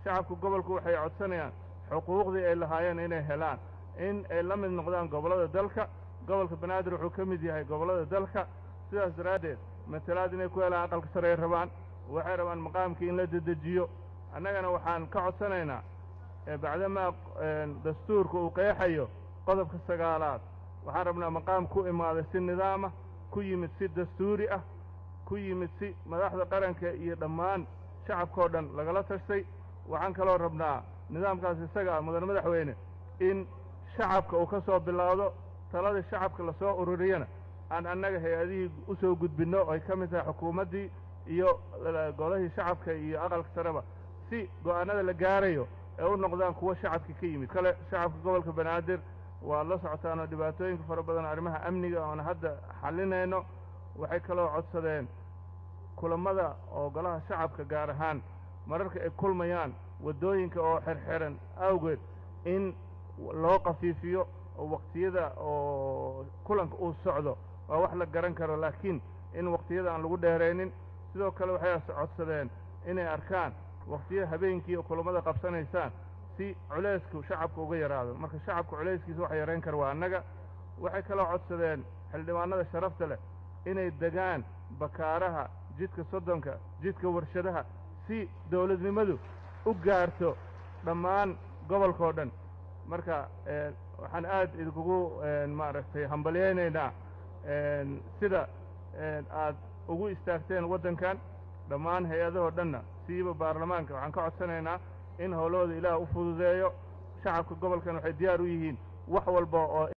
shacabka gobolku waxay codsanayaan xuquuqdii ay lahaayeen inay helaan in ay la mid noqdaan gobollada dalka gobolka banaadir wuxuu ka mid yahay gobollada dalka sidaas daraaddeed matalaad inay ku helaan aqalka sare ay rabaan waxay rabaan maqaamkii in la dedejiyo annagana waxaan ka codsanaynaa bacdamaa dastuurka uu qeexayo qodobka sagaalaad waxaan rabnaa maqaam ku imaaday si nidaamah ku yimid si dastuuri ah ku yimid si madaxda qaranka iyo dhammaan shacabkao dhan lagala tashtay waxaan kaloo rabnaa nidaamkaas isaga ah mudane madaxweyne in shacabka uu ka soo bilaawdo taladii shacabka lasoo ururiyana aan annaga hay-adihii u soo gudbinno oo ay ka mid tahay xukuumaddii iyo golahii shacabka iyo aqalka sareba si go'aanada la gaarayo ee u noqdaan kuwo shacabka ka yimid kale shacabka gobolka banaadir waad la socotaanoo dhibaatooyinka fara badan arrimaha amniga oona hadda xallinayno waxay kaloo codsadeen kulammada oo golaha shacabka gaar ahaan mararka ay kulmayaan waddooyinka oo xerxeran awgeed in loo qafiifiyo oo waqtiyada oo kulanka uu socdo waa wax la garan karo laakiin in waqtiyada aan lagu dheeraynin sidoo kale waxay codsadeen inay arkaan waqtiya habeenkii oo kulammada qabsanaysaan si culaysku shacabka uga yaraado marka shacabka culayskiisa waxa yarayn kara waa annaga waxay kaloo codsadeen xildhibaanada sharafta leh inay degaan bakaaraha jidka soddonka jidka warshadaha si dawladnimadu u gaarto dhammaan gobolkao dhan marka waxaan aad idinkugu maaragtay hambalyaynaynaa sida aad ugu istaagteen waddankan dhammaan hay-adahoo dhanna siiba baarlamaanka waxaan ka codsanaynaa in howlahooda ilaah u fududeeyo shacabka gobolkan waxay diyaar u yihiin wax walba oo